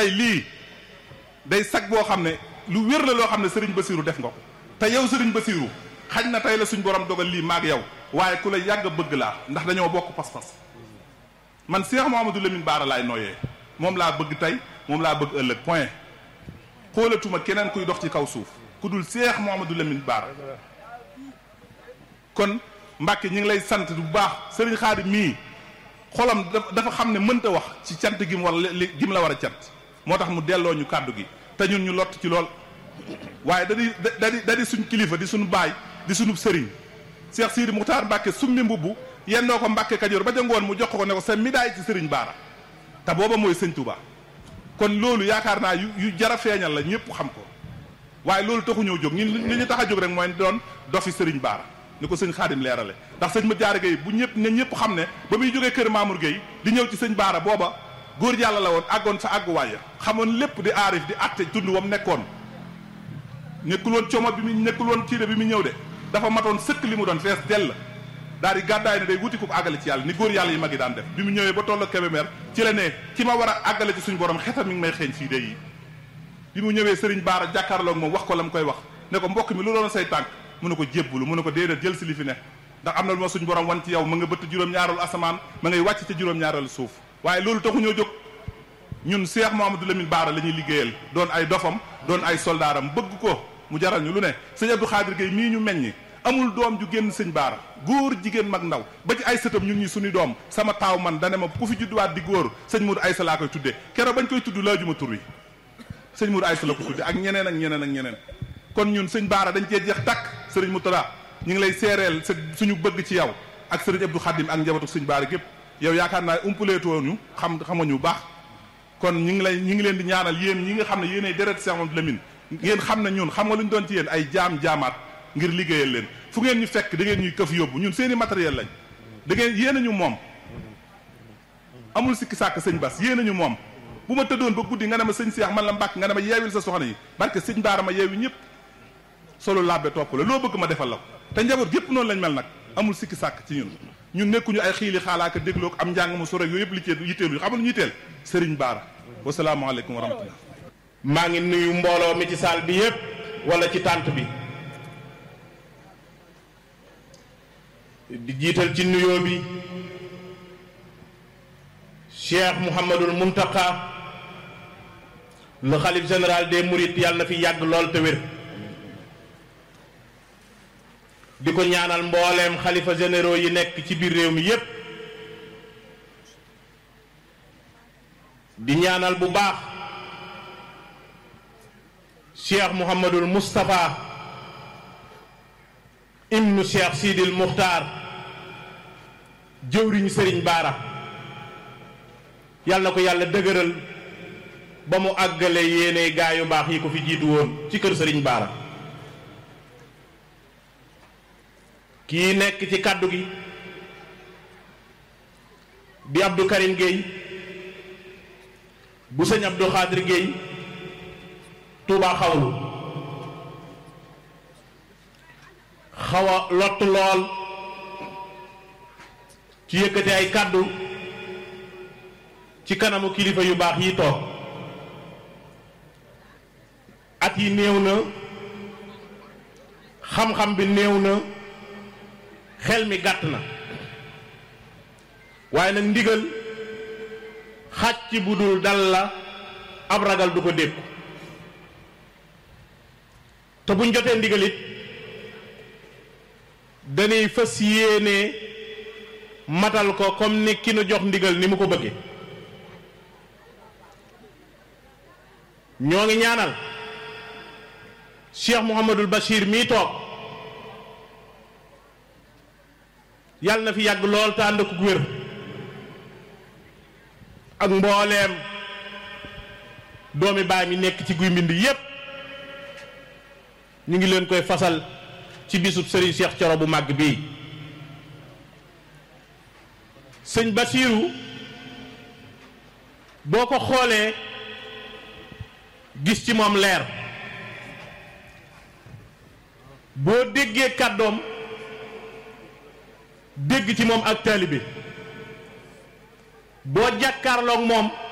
tey lii day sag boo xam ne lu wér la loo xam ne sëriñ Basiiru def nga ko te yow sëriñ Basiiru xañ na tey la suñ borom dogal lii maag yow waaye ku la yàgg a bëgg laa ndax dañoo bokk pas-pas man Cheikh Mouhamadou Lamine Baara laay nooyee moom laa bëgg tey moom laa bëgg ëllëg point xoolatuma keneen kuy dox ci kaw suuf ku dul Cheikh Mouhamadou Lamine Baara kon Mbàkke ñi ngi lay sant bu baax sëriñ Xaadim mii xolam dafa xam ne mënta wax ci cant gi mu war li gi mu la war a cant moo tax mu delloo ñu kàddu gi te ñun ñu lott ci lool waaye da di da di da di suñ kilifa di suñu baay di suñu sëriñ Cheikh Sidi Muxtaar Mbàkke summi mbubbu yennoo ko Mbàkke Kajoor ba jangoon mu jox ko ne ko sa midaay ci sëriñ Baara te booba mooy sëñ Touba kon loolu yaakaar naa yu yu jara feeñal la ñëpp xam ko waaye loolu taxu ñëw jóg ñun li ñu tax a jóg rek mooy doon dofi sëriñ Baara ni ko sëñ Xaadim leerale ndax sëñ ma jaare Gueye bu ñëpp ne ñëpp xam ne ba muy jógee kër Mamour Gueye di ñëw ci sëñ Baara booba góor yàlla la woon àggoon sa àgguwaay ya xamoon lépp di aarif di atte tund wam nekkoon nekkul woon coomo bi mu nekkul woon ciire bi mu ñëw de dafa matoon sëkk li mu doon fees dell daal di gàddaay ne day wuti ko àggale ci yàlla ni góor yàlla yi mag yi daan def bi mu ñëwee ba tollu Kébémer ci la ne ki ma war a àggale ci suñu borom xetam mi ngi may xeeñ fii de yi bi mu ñëwee sëriñ Baara jàkkaarloog moom wax ko la mu koy wax ne ko mbokk mi lu doon say tànk mu ne ko jébbulu mu ne ko déedéet jël si li fi ne ndax am na lu ma suñ borom wan ci yow ma nga bëtt juróom-ñaareelu asamaan ma ngay wàcc ca juróom-ñaareelu suuf waaye loolu taxu ñoo jóg ñun Cheikh Mouhamadou Lamine Baara la ñuy liggéeyal doon ay dofam doon ay soldaaram bëgg ko mu jaral ñu lu ne sëñ Abdou Khadir Gueye mii ñu meññi amul doom ju génn sëñ Baara góor jigéen mag ndaw ba ci ay sëtam ñun ñi suñu doom sama taaw man dane ma ku fi judduwaat di góor sëñ Mourou Aïssa laa koy tuddee keroog bañ koy tudd laajuma tur wi sëñ Mourou Aïssa la ko tuddee ak ñeneen ak ñeneen ak ñeneen kon ñun sëñ Baara dañ cee jeex takk sëriñ Moutala ñu ngi lay seereel sa suñu bëgg ci yow ak sëriñ Abdou Khadim ak njabootu sëñ Baara gépp yow yaakaar naa umpaleetoo ñu xam xamañu bu baax kon ñu ngi lay ñu ngi leen di ñaanal yéen ñi nga xam ne yéenay deret Cheikh Mouhamadou Lamine ngeen xam ne ñun xam nga lu ñu doon ci yéen ay jaam jaamaat ngir liggéeyal leen fu ngeen ñu fekk da ngeen ñuy këf yóbbu ñun seeni matériel lañ da ngeen yéen a ñu moom amul sikki sàkk sëñ Bas yéen a ñu moom bu ma tëddoon ba guddi nga ne ma sëñ Cheikh man la mbàkk nga ne ma yeewil sa soxna yi barke sëñ Baara ma yeewi ñëpp solo labbe topp la loo bëgg ma defal la ko te njaboot gépp noonu lañ mel nag amul sikki sàkk ci ñun ñun nekkuñu ay xiili xaalaaka dégloo am njàng mu sore yooyu yëpp li ci yitteelu xamal ñu yitteel sëriñ Baara wasalaamaaleykum wa rahmatullah maa ngi nuyu mbooloo mi ci saal bi yépp wala ci tànt bi di jiital ci nuyoo bi Cheikh Mouhamadul Muntaqa le xalif général des Mourides yàlla na fi yàgg lool te wér di ko ñaanal mbooleem xalifa généraux yi nekk ci biir réew mi yépp di ñaanal bu baax cheikh Mouhamadul Moustapha ibnu cheikh Sidil Muxtaar jëwriñ Sëriñ Baara yàlla na ko yàlla dëgëral ba mu àggale yéene gaa yu baax yi ko fi jiitu woon ci kër Sëriñ Baara kii nekk ci kàddu gi di Abdou Karim Gueye bu sëñ Abdou Khadir Gueye Touba xawlu xaw a lott lool ci yëkkati ay kàddu ci kanamu kilifa yu baax yi toog at yi néew na xam-xam bi néew na xel mi gàtt na waaye nag ndigal xàcc bu dul dal la ab ragal du ko dékku te buñ jotee ndigalit dañuy fas yéene matal ko comme ni ki nu jox ndigal ni mu ko bëggee ñoo ngi ñaanal Cheikh Mouhamadul Bachir mii toog yàlla na fi yàgg lool te ànd ak wér ak mbooleem doomi baay mi nekk ci guy mbind yépp ñu ngi leen koy fasal ci bisub sëriñ Cheikh Coro bu màgg bii sëñ Basiiru boo ko xoolee gis ci moom leer boo déggee kàddoom dégg ci moom ak taalibe boo jàkkaarloog moom